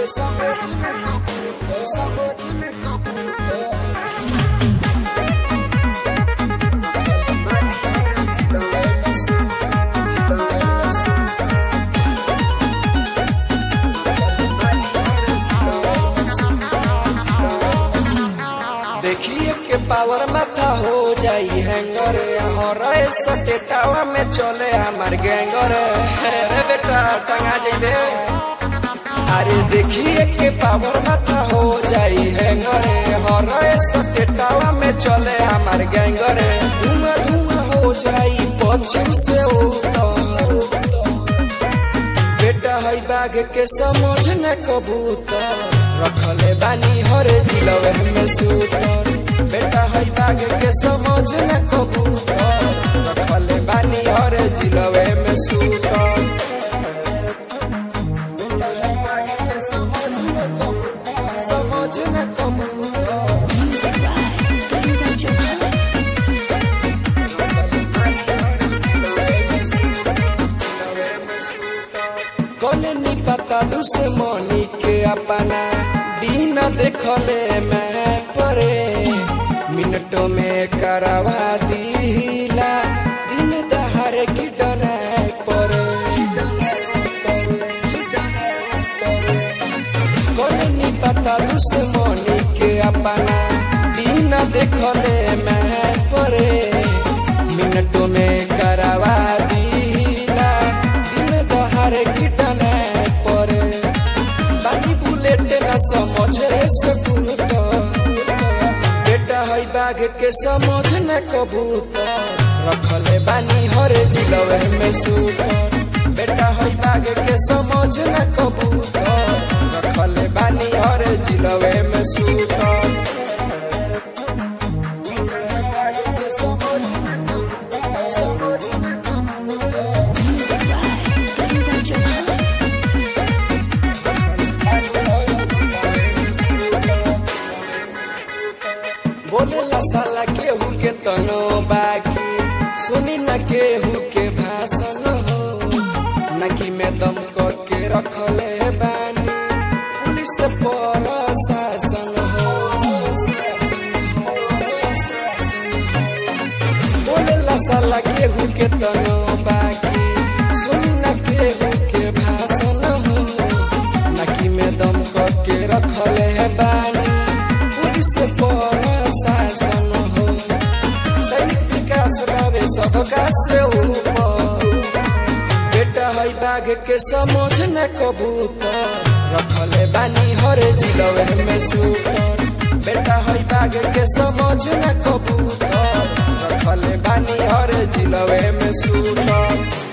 देखिए के पावर माथा हो जाई हैंगर और सटेटावा में चले हमार गैंगर अरे बेटा टंगा जाइबे अरे देखिए के पावर माथा हो जाई हैंगर और सटेटावा में चले हमार गैंगर धुआं धुआं हो जाई पश्चिम से उत्तर बेटा है बाघ के समझ न कबूतर रखले बानी हर जिलवे में सूतर बेटा है बाघ के समझ न कबूतर रखले बानी हर जिलवे में सूतर बेटा है बाघ के समझ न कबूतर समझ न कबूतर Music by Garuda Johanna. कौन पता दुश्मनी के अपना दिन देखले मैं परे मिनटों में करवा दीला दिन दहार की डना परे कौन पता दुश्मनी के अपना दिन देखले मैं परे मिनटों में करवा दीला दिन दहार की डना परे बानी बुलेट न समझ रे सकूत बेटा है बाघ के समझ न कबूतर रखले बानी हर जिलवे में सूतर बेटा है बाघ के समझ न कबूतर रखले बानी हर जिलवे में सूतर बेटा है बाघ के समझ न कबूतर, समझ न कबूतर। Music by Garuda Johanna. बोले ला साला केहू के तनो बाकी सुनी न केहू के भाषण हो नकी में दम क के रखले बानी पुलिस पर शासन हो बोले ला साला केहू के तनो बाकी सुनी न केहू के भाषण हो नकी में दम क के रखले बानी पुलिस पर शासन हो सैनिक विकास रहे सबका से ऊपर बेटा है बाघ के समझ न कबूतर रखले बानी हर जिलवे में सूतर बेटा है बाघ के समझ न कबूतर रखले बानी हर जिलवे में सूतर